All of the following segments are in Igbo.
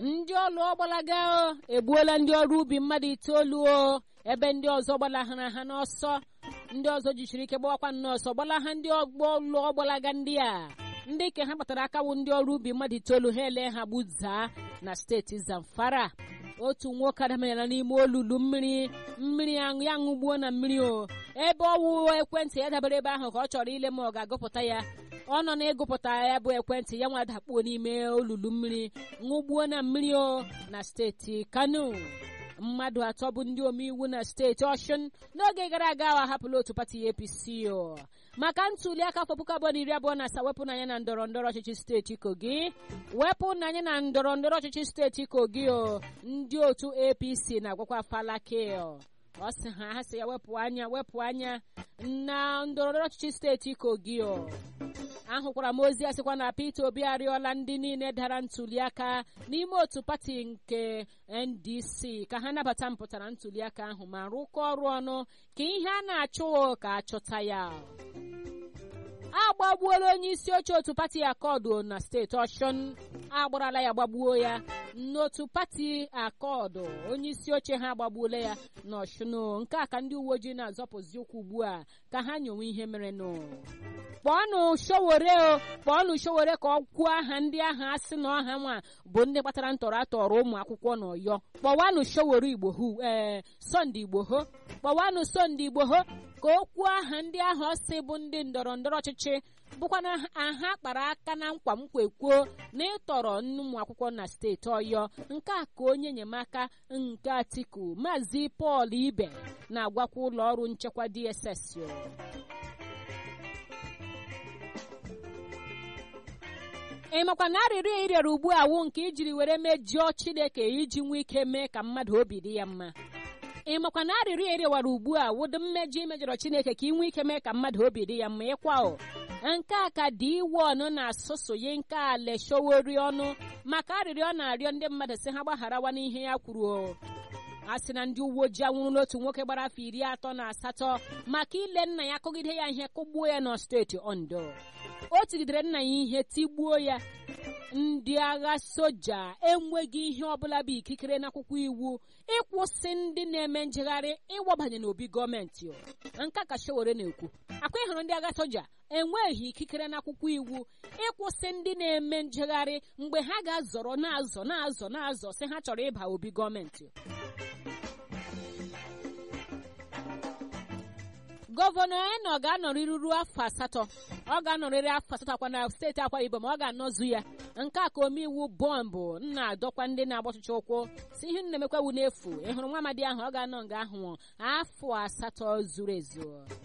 ndị ọlụ ọgbalaga egbuola ndị ọrụ ubi mmadụ itoolu o ebe ndị ọzọ gbalahara ha n'ọsọ ndị ọzọ jichiri ike gbawakwa n'ọsọ gbalaha ndị ọgbọ ọlụ ọgbalaga ndị a ndị ke ha kpatara akawu ndị ọrụ ubi mmadụ itoolu ha ele ha gbuzaa na steeti zamfara otu nwoke adamanyela n'ime olulu mmiri mmiri aṅụ ya ṅụgbuo na mmiri o ebe ọwụ ekwentị ya dabere ebe ahụ ka ọ chọrọ ile ma ọ ga-agụpụta ya ọ nọ na-egụpụta ya bụ ekwentị ya nwa dakpuo n'ime olulu mmiri ṅụgbuo na mmiri o na steeti kano mmadụ atọ bụ ndị omeiwu na steeti ọshụn n'oge gara aga ahụ ahapụla otu pati apc o maka ntuli aka afọ puku abụọ na iri abụọ na asaa wepụ n'anya na ndọrọ ndọrọ ọchịchị steeti kogi wepụ n'anya na ndọrọ ndọrọ ọchịchị steeti kogi o ndị otu apc na-agwakwa falake ọ sị ha ha sị ya wepụ anya wepụ anya na ndọrọ ndọrọ ọchịchị steeti kogi o ahụkwara m ozi a sịkwa na Peter Obi arịọla ndị niile dara ntuliaka n'ime otu pati nke NDC ka ha nabata mpụtara ntuliaka ahụ ma rụkọ ọrụ ọnụ ka ihe a na-achụ ka achọta ya agbagbuola onye isi oche otu pati akọdụ na steeti ọshụn agbarala ya gbagbuo ya n'otu pati akọdụ onye isi oche ha agbagbuola ya n'ọshụn nke a ka ndị uwe ojii na-azọpụzi ụkwụ ugbu a ka ha nyowe ihe merenụ kpọọnụ showore o kpọọnụ showore ka ọ kwuo aha ndị ahụ asị na ọha nwa bụ ndị kpatara ntọrọ atọrọ ụmụ akwụkwọ n'ọyọ kpọwanụ showore igbo hu ee sọnde igbo ho kpọwanụ sọnde igbo ho ka o kwuo aha ndị ahụ ọsị bụ ndị ndọrọ ndọrọ ọchịchị bụkwa na aha kpara aka na nkwa nkwa ekwuo na ịtọrọ ụmụ akwụkwọ na steeti ọyọ nke a ka onye enyemaka nke atiku maazị pọl ibe na-agwakwa ụlọ ọrụ nchekwa dss ị makwa na arịrịọ ịrịọrọ ugbu a wụ nke ijiri were mejọọ chineke iji nwee ike mee ka mmadụ obi dị ya mma ị makwa na arịrịọ ịrịọwara ugbu a wụdị mmejọ imejọrọ chineke ka ị nwee ike mee ka mmadụ obi dị ya mma ịkwa o nke a ka dị iwe ọnụ na-asụsụye nke a leshowori ọnụ maka arịrịọ ọ na-arịọ ndị mmadụ si ha gbagharawa n'ihe ya kwuru o a sị na ndị uwe ojii anwụrụla otu nwoke gbara afọ iri atọ na asatọ maka ile nna ya kụgide ya ihe kụgbuo ya na steeti ondo o tigidere nna ya ihe tigbuo ya ndị agha soja enweghị ihe ọbụla bụ ikikere n'akwụkwọ iwu ịkwụsị ndị na-eme njegharị ịwabanye n'obi gọọmenti nke ka Sowore na-ekwu akwa ịhụrụ ndị agha soja enweghị ikikere n'akwụkwọ iwu ịkwụsị ndị na-eme njegharị mgbe ha ga-azọrọ na-azọ na-azọ na-azọ sị ha chọrọ ịba obi gọọmenti gọvanọ eno ga-anọrịrị ruo afọ asatọ ọ ga-anọrịrị afọ asatọ akwa na steeti akwa ibom ọ ga-anọzu ya nke a ka omeiwu bọmbụ nna adọkwa ndị na-agba ọchịchị ụkwụ si ihe na-emekwawu n'efu ị hụrụ nwa amadi ahụ ọ ga-anọ nga ahụ afọ asatọ zuru ezu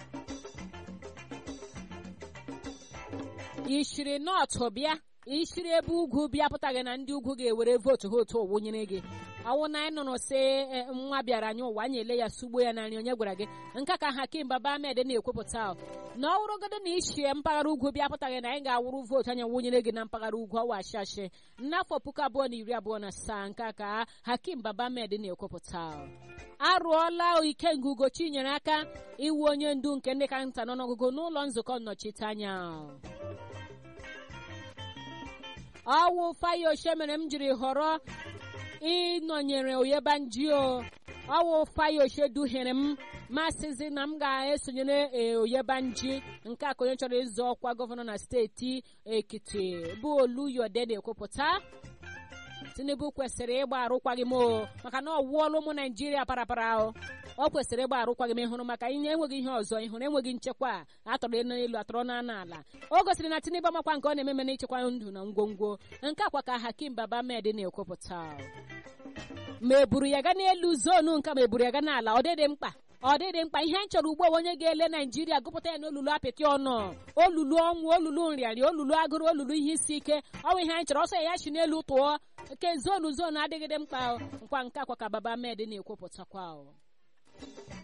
ishiri nọtụ bịa ishiri ebe ugwu bịa pụtaghị na ndị ugwu ga-ewere vootu ha otu owunyere gị ọwụ na anyị nụrụ sị nwa bịara anyị ụwa anyị ele ya sugbo ya narị onye gwara gị nke ka hakim baba ahmed na-ekwupụta na ọ wụrụgodo na ichie mpaghara ugwu bịa pụtaghị na anyị ga-awụrụ vootu anyị wụnyere gị na mpaghara ugwu ọwa ashashi n'afọ puku abụọ na iri abụọ na asaa nke ka hakim baba ahmed na-ekwupụta arụọla ikenga ugochi nyere aka iwu onye ndu nke ndị ka nta n'ọnụọgụgụ n'ụlọ nzukọ nnọchiteanya ọwụ fayose mere m jiri họrọ ịnọnyere oyebanjio ọwụ fayose duhere m masịzi na m ga-esonyere oyebanji nke a ka onye chọrọ ịzọ ọkwa gọvanọ na steeti ekiti bụ oluyode na-ekwupụta tinubu kwesịrị ịgba arụkwaghịm o maka na ọ wụọla ụmụ naijiria parapara o ọ kwesịrị ịgba arụkwaghịm ịhụrụ maka ihe enweghị ihe ọzọ ịhụrụ enweghị nchekwa atọrọ n'elu atọrọ na ala o gosiri na tinubu amakwa nke ọ na-ememe n'ichekwa ndụ na ngwongwo nke akwa ka hakim baba med na-ekwupụta ma eburu ya ga n'elu zonu nke ma eburu ya ga n'ala ọ dịdị mkpa ọ dịdị mkpa ihe m chọrọ ugbu a onye ga-ele naijiria gụpụta ya n'olulu apịtị ọnụ olulu ọnwụ olulu nrịarịa olulu agụrụ olulu ihe isi ike ọnwụ ihe anyị chọrọ ọsọ ya si n'elu tụọ nke zonu zonu adịgịdị mkpa nkwa nke akwa ka baba med na-ekwupụtakwa